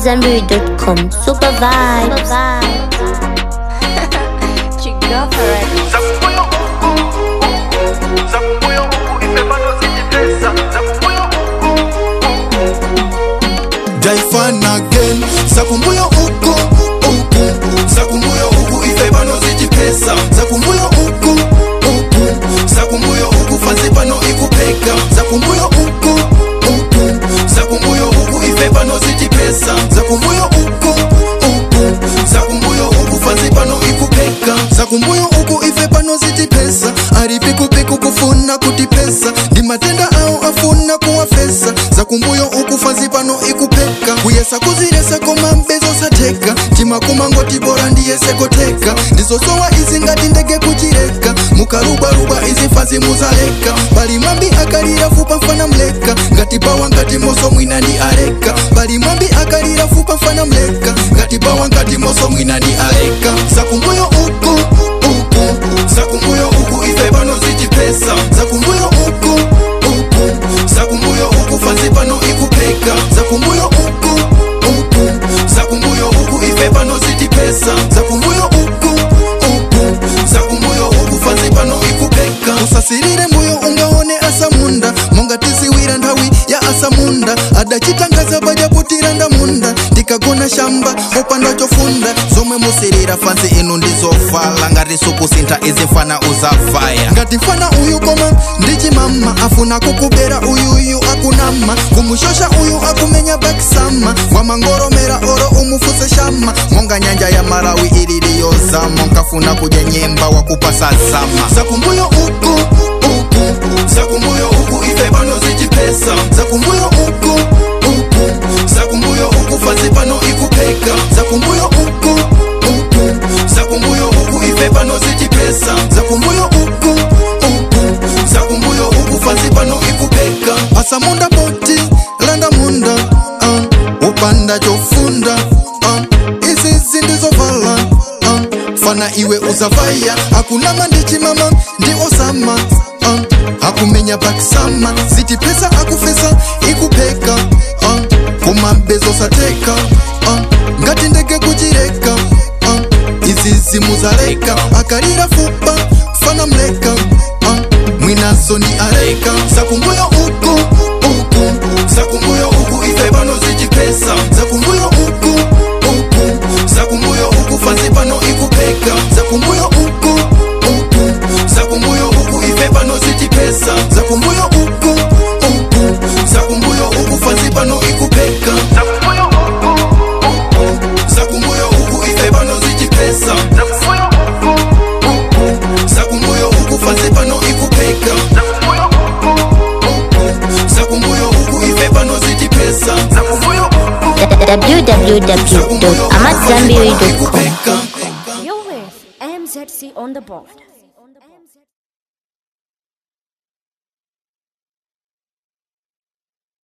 AmadZanbury.com. Super vibes. Zakumoyo uku, uku, zakumoyo uku, ife bado zijipesa. Zakumoyo uku, Jaifan again Sakumbuyo uku uku Sakumbuyo uku ife pano zijipesa Sakumbuyo uku uku Sakumbuyo uku fanzi pano ikupeka Sakumbuyo uku uku Sakumbuyo uku ife pano zijipesa Sakumbuyo uku uku Sakumbuyo uku fanzi pano ikupeka Sakumbuyo uku ife pano zijipesa Aripikupiku kufuna kutipesa Ndi matenda ao afuna kuwafesa Zakumbuyo uku fanzi pano ikupeka kuyesa kuziresa koma mbezo sateka timakumango tibora ndiyesekoteka ndizosowa izi ngati ndege kuchireka mukarubaruba izi fanzi muzaleka pali mwambi akalira fupa mfana mleka ngati bawa ngati moso mwina ndi aleka pali mwambi akalira fupa mfana mleka ngati bawa ngati moso mwina ndi aleka zakumbuyo uku uku zakumbuyo uku ife pano zichipesa zakumbuyo uku uku zakumbuyo uku fanzi pano ikupeka zakumbuyo uku uku zakumbuyo uku ife pano zitipesa zakumbuyo uku uku zakumbuyo uku fanzi pano ikupeka usasirire mbuyo ungaone asamunda monga tisiwira nthawi ya asamunda adachitangaza pajaputira ndamunda ndikagona shamba opanda chofunda zomwe musirira fansi inu ndizofala ngati sukusintha izi mfana uzafaya ngati mfana uyu koma ndichimama afuna kukubera uyuyu akunama kumushosha uyu akumenya bakisama wamangoromera oro umufuse shama monga nyanja ya marawi ililiyozama nkafuna kudya nyemba wakupasa zama zakumbuyo uku uku zakumbuyo uku ife pano zichipesa zakumbuyo uku uku zakumbuyo uku fanzi pano ikupeka zakumbuyo uku uku zakumbuyo uku ife pano zichipesa zakumbuyo uku uku zakumbuyo uku fanzi pano ikupeka asamunda poti landa munda uh, upanda chofunda uh, izi zindizovala uh, fana iwe uzavaya akunama ndichimama ndi osama uh, akumenya bakisama zitipesa akufesa ikupeka uh, kumabezo sateka uh, ngati ndege kuchireka uh, izi zimuzaleka akalira fupa fana mleka uh, mwinazo ni areka zakumbuyo uku uku zakumbuyo uku ife pano zichipesa zakumbuyo uku uku zakumbuyo uku fanzi pano ikupeka zakumbuyo uku uku zakumbuyo uku ife pano zichipesa zakumbuyo uku uku zakumbuyo uku fanzi pano ikupeka zakumoyo uku, uku, zakumbuyo uku ife pano zichipesa zakumoyo uku, uku, zakumbuyo uku fanzi pano ikupeka zakumoyo uku, uku, zakumbuyo uku ife pano zichipesa zakumoyo uku. www.amadzanbury.com. ikupeka You're with MZC on the board.